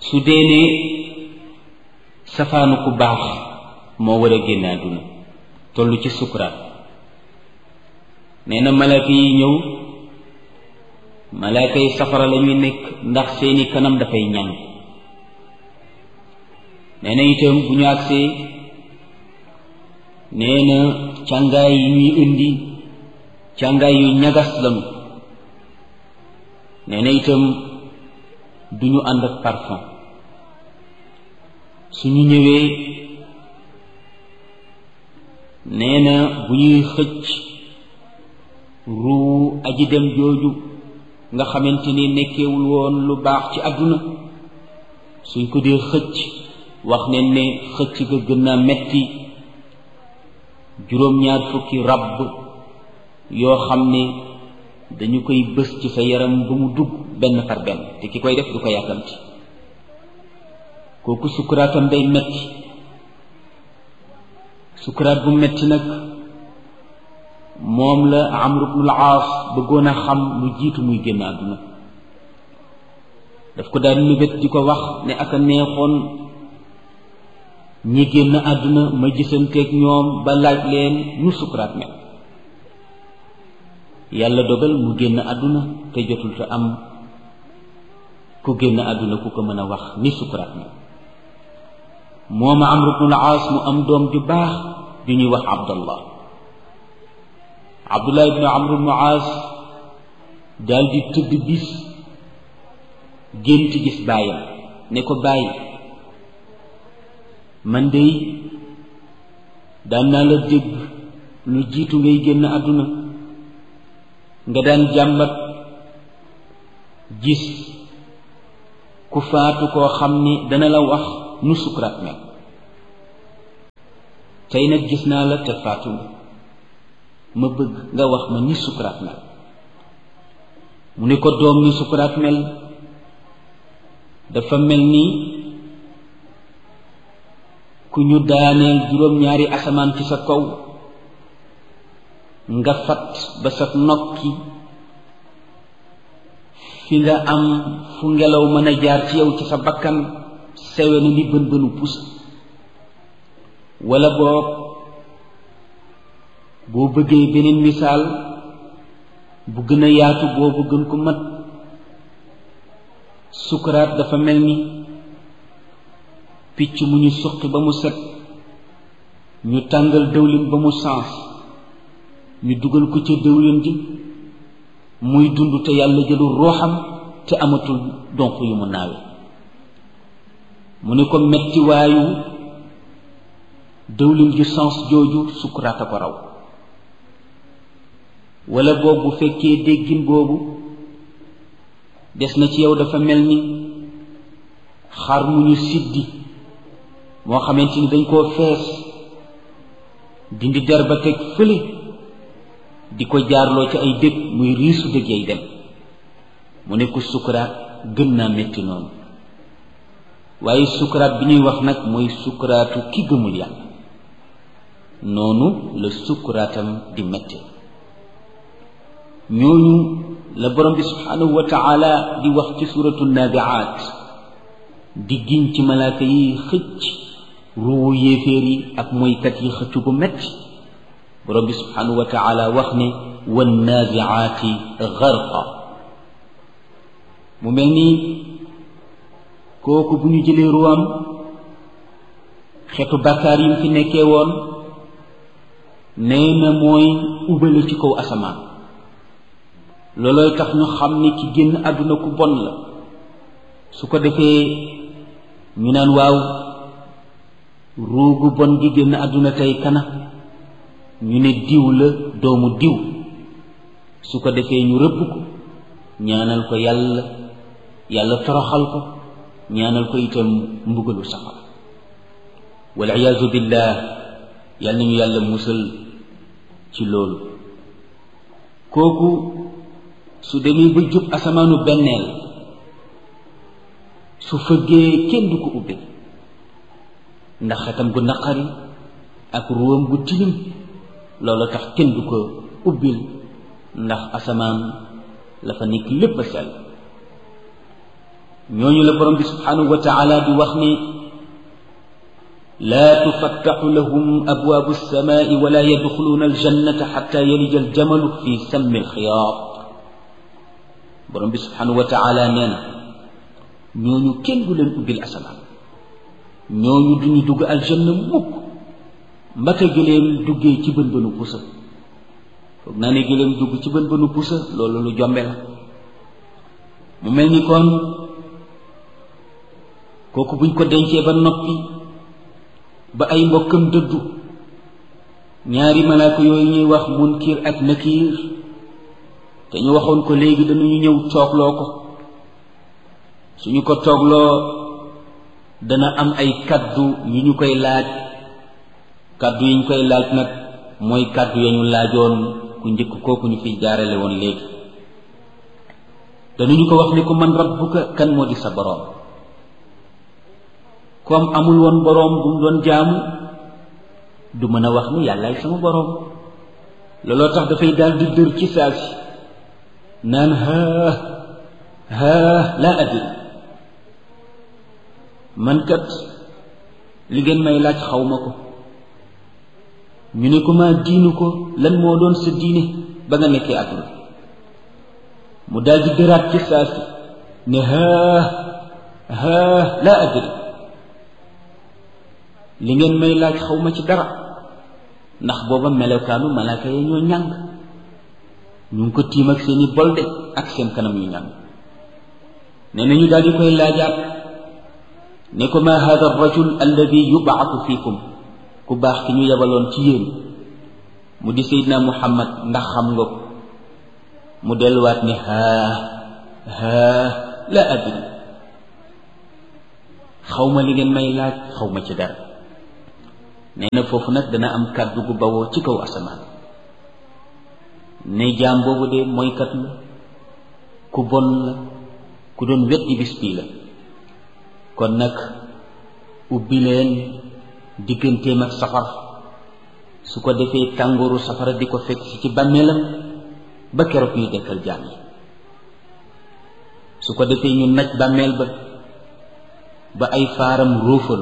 su dee ne safaanu ku baax moo war a génn àdduna toll ci sukuraat nee na malaaka yi ñëw malaaka yi safara la ñuy nekk ndax seeni kanam dafay ñàng nee na itam bu ñu agsee nee na càngaay yi ñuy indi càngaay yu ñagas lañu nee na itam du ñu ànd ak parfum suñu ñëwee nee na bu ñuy xëcc ruu aji dem jooju nga xamante ni nekkewul woon lu baax ci àdduna suñ ko dee xëcc wax ne ne xëcc ga gën naa metti juróom-ñaar fukki ràbb yoo xam ne dañu koy bës ci sa yaram ba mu dugg benn par benn te ki koy def du ko yàkkamti kooku sukkuraatam day metti sukkuraat bu metti nag moom la Amr ibnul Aas bëggoon a xam lu jiitu muy génn àdduna daf ko daan mébét di ko wax ne ak a neexoon ñi génn àdduna ma gisanteeg ñoom ba laaj leen nu sukkuraat mel yàlla dogal mu génn àdduna te jotul te am ku génn àdduna ku ko mën a wax ni sukkuraat mel moom Amr ibnul Aas mu am doom ju baax ju ñuy wax Abdallah Abdullah ibnu Amr ibnu Aas daal di tëdd bis gént gis baayam ne ko bàyyi man dey daan naa la dégg lu jiitu ngay génn àdduna nga daan jàmbat gis ku faatu koo xam ni dana la wax nu sukuraat mel tey nag gis naa la te faatu nga ma bëgg nga wax ma ni sukuraat mel mu ne ko doom ni sukuraat mel dafa mel ni ku ñu daaneel juróom-ñaari asamaan ci sa kaw nga fat ba sa nokki fi nga am fu ngelaw mën a jaar ci yow ci sa bakkan sewe na ni bën bënu pus wala boog boo bëggee beneen misaal bu gën a yaatu boobu gën ko mat sukuraat dafa mel ni picc mu ñu suqi ba mu set ñu tàngal dëwlin ba mu sens ñu dugal ko ca dëwlin ji muy dund te yàlla jëlul rooxam te amatul donk yu mu naawe mu ne ko metti waayu dëwlin ju sens jooju sukuraat a ko raw wala boobu bu fekkee déggin boobu des na ci yow dafa mel ni xar mu ñu siddi moo xamante ni dañ koo fees dindi der ba teg fële di ko jaarloo ci ay dëkk muy riisu dëgg yay dem mu ne ko sukuraat gën naa metti noonu waaye sukuraat bi ñuy wax nag mooy sukuraatu ki gëmul yàlla noonu la sukuraatam di metti ñooñu la borom bi subhanahu wa taala di wax ci suratu nabiaat di giñ ci malaaka yi xëcc ruwu yéeféer yi ak moykat yi xëcc gu metti borom bi subhanahu wa taala wax ne wannaziaati garqa mu mel ni kooku bu ñu jëlee ruwam xetu bàkkaar yi mu fi nekkee woon nee na mooy ubale ci kaw asamaan loolooy tax ñu xam ni ki génn àdduna ku bon la su ko defee ñu naan waaw ruugu bon gi génn àdduna tey kana ñu ne diw la doomu diw su ko defee ñu rëbb ko ñaanal ko yàlla yàlla toroxal ko ñaanal ko itam mbugalu safara wal iyaazu billah yàlla nañu yàlla musal ci loolu kooku su demee ba jub asamaanu benneel su fëggee kenn du ko ubbi ndax xetam gu naqari ak ruwam gu tilim loolu tax kenn du ko ubbil ndax asamaan la fa nekk lépp a sell ñooñu la borom bi subhanahu wa taala di wax ne laa tufattaxu lahum abwaabu alsamaai wala yadxuluuna aljannata xata yalija aljamalu fi sammi alxiyaat borom bi subhanahu wa taala nee na ñooñu kenn du leen ubbil asamaan ñooñu duñu dugg aljanna mukk mbaka gëléem duggee ci bën bënu pusa foog naa ne gëléem dugg ci bën bënu pusa loolu lu jombe la mu mel ni kon kooku buñ ko dencee ba noppi ba ay mbokkam dëddu ñaari malaaka yooyu ñuy wax munkir ak nakiir te ñu waxoon ko léegi dañuy ñëw toogloo ko suñu ko toogloo dana am ay kaddu yu ñu koy laaj kaddu yi ñu koy laaj nag mooy kaddu ya ñu laajoon ku njëkk kooku ñu fiy jaarale woon léegi danañu ko wax ni ko man rabbuka kan moo di sa boroom comme amul woon boroom bu mu doon jaamu du mën a wax ni yàllaay sama boroom looloo tax dafay daal di dër ci saa si naan haa haa laa adri man kat li ngeen may laaj xaw ma ko ñu ne ko maa diinu ko lan moo doon sa diine ba nga nekkee àdduna mu daal di dëraat ci saa si ne haa haa laa adri li ngeen may laaj xaw ma ci dara ndax booba melokaanu malaaka ya ñoo ñàng ñu ngi ko tiim ak seeni bolde ak seen kanam yu ñàng nee na ñu daal di koy laajaat ne ko ma hada rajul alladi yubaatu fiikum ku baax ki ñu yebaloon ci yéen mu di seydina muhammad ndax xam nga ko mu delluwaat ne haa haa la adri xaw ma li ngeen may laaj xaw ma ci dara nee na foofu nag dana am kàddu gu bawoo ci kaw asamaan ne jaam boobu de mooykat la ku bon la ku doon weddi bis bii la kon nag ubbi leen digganteem ak safara su ko defee tàngooru safara di ko fekk si ci bàmmeelam ba keroog ñuy dekkal jaam yi su ko defee ñu naj bàmmeel ba ba ay faaram róofal